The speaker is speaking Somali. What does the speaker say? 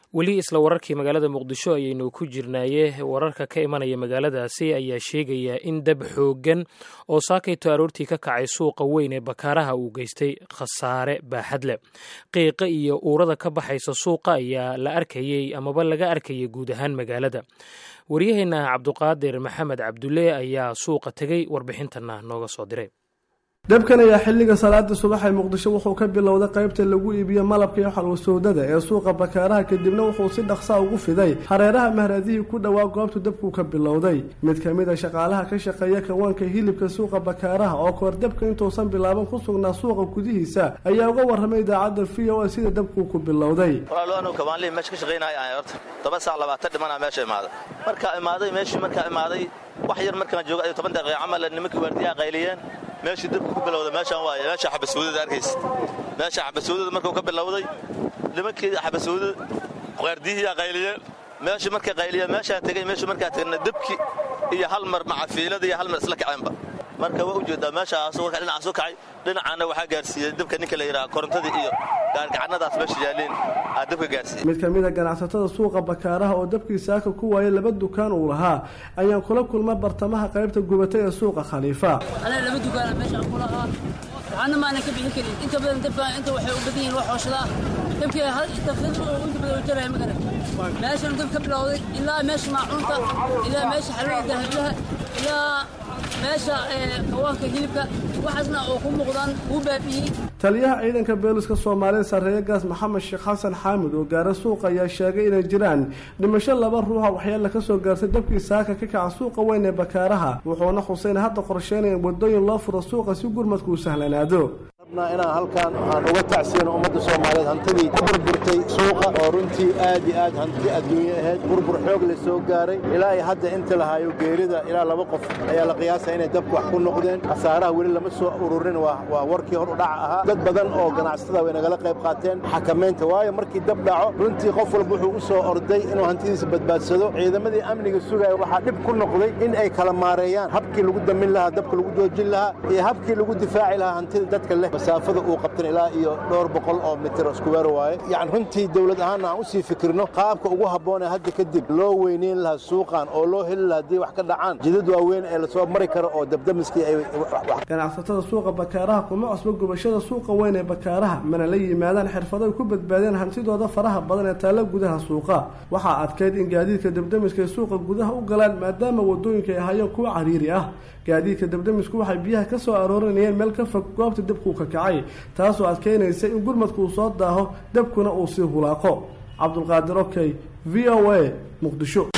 weli isla wararkii magaalada muqdisho ayaynu ku jirnaaye wararka ka imanaya magaaladaasi ayaa sheegaya in dab xooggan oo saakayto aroortii ka kacay suuqa weyn ee bakaaraha uu geystay khasaare baaxad leh qiiqa iyo uurada ka baxaysa suuqa ayaa la arkayey amaba laga arkayay guud ahaan magaalada waryaheena cabduqaadir maxamed cabdulle ayaa suuqa tegey warbixintana nooga soo diray dabkan ayaa xilliga salaada subax ee muqdisho wuxuu ka bilowday qaybta lagu iibiyo malabka iyo xalwasoodada ee suuqa bakaaraha kadibna wuxuu si dhaqsaa ugu fiday hareeraha mahraadihii ku dhowaa goobtu dabkuu ka bilowday mid ka mid a shaqaalaha ka shaqeeya kawaanka hilibka suuqa bakaaraha oo kahor dabka intuusan bilaaban ku sugnaa suuqa gudihiisa ayaa uga warramay idaacadda v o a sida dabkuu ku bilowday walaal kabaanlihii meesha ka shaqaynaya horta toban saac labaatan dhimanaa meesha imaaday markaa imaaday meeshii markaa imaaday wax yar markaan jooga ay toban daqiiqa camal nimankii waardiyaha qayliyeen meeshii dabka ku bilowday meeshaan waaye meesha xabasuudada arkaysa meesha xabasuudada markuu ka bilowday nimankii xabasuudada qaardiyihii qayliyeen meeshii markay qayliyeen meeshaa tegey meeshii markaa tegna dabki iyo hal mar macafiilada iyo hal mar isla kaceenba marka waa ujeedaa meeshaas warka dhinacaas u kacay dhinacaana waxaa gaarsiiyey dabka ninka la yidhaha korontadii iyo gaargacanadaas meesha yaalleen aa dabka gaarsiiyey mid ka mid a ganacsatada suuqa bakaaraha oo dabkii saaka ku waayay laba dukaan uu lahaa ayaan kula kulma bartamaha qaybta gubatay ee suuqa khaliifa anaa laba dukaana meeshaan ku lahaa waxaana maanan ka bixin karin inta badan dabka inta waxay u badan yihiin wax hooshadaa dabkii inta badan jaraya magara meeshan dab ka bilowday ilaa meesha maacuunta ilaa meesha xalwada dahablaha ilaa meesha kawaanka hilibka waxaasna oo ku muuqdaan wuu baabi'iyey taliyaha ciidanka beeliska soomaaliya sarreeye gaas maxamed sheekh xasan xaamid oo gaara suuqa ayaa sheegay inay jiraan dhimasho laba ruuxa waxyaala ka soo gaartay dabkii saaka ka kaca suuqa weyn ee bakaaraha wuxuuna xuseyn hadda qorsheynaya in wadooyin loo furo suuqa si gurmadku u sahlanaado inaan halkaan aan uga tacsiyano ummadda soomaaliyeed hantidii ku burburtay suuqa oo runtii aad iyo aad hanti adduunye ahayd burbur xoog la soo gaaray ilaa iyo hadda inta lahaayo geerida ilaa laba qof ayaa la qiyaasaya inay dabka wax ku noqdeen khasaaraha weli lama soo ururin waa warkii hor u dhaca ahaa dad badan oo ganacsatada way nagala qayb qaateen xakamaynta waayo markii dab dhaco runtii qof walba wuxuu u soo orday inuu hantidiisa badbaadsado ciidamadii amniga sugaya waxaa dhib ku noqday in ay kala maareeyaan habkii lagu damin lahaa dabka lagu joojin lahaa iyo habkii lagu difaaci lahaa hantida dadka leh masaafada uu qabtan ilaa iyo dhowr boqol oo mitir iskuweer waaye yacni runtii dawlad ahaanna aan u sii fikirno qaabka ugu habboon ee hadda kadib loo weyneyn lahaa suuqan oo loo heli lahaa haddii wax ka dhacaan jidad waaweyn ee lasoo mari karo oo dabdamiskii ay ganacsatada suuqa bakaaraha kuma cusbo gubashada suuqa weyn ee bakaaraha mana la yimaadaan xirfado ay ku badbaadeen hantidooda faraha badan ee taalla gudaha suuqa waxaa adkayd in gaadiidka dabdamiska ay suuqa gudaha u galaan maadaama wadooyinka ay ahayeen kuwa cariiri ah gaadiidka dabdamisku waxay biyaha ka soo aroorinayeen meel ka fog goobta dabkuu ka kacay taasoo adkeynaysa in gurmadku uu soo daaho dabkuna uu sii hulaaqo cabdulqaadir okey v o a muqdisho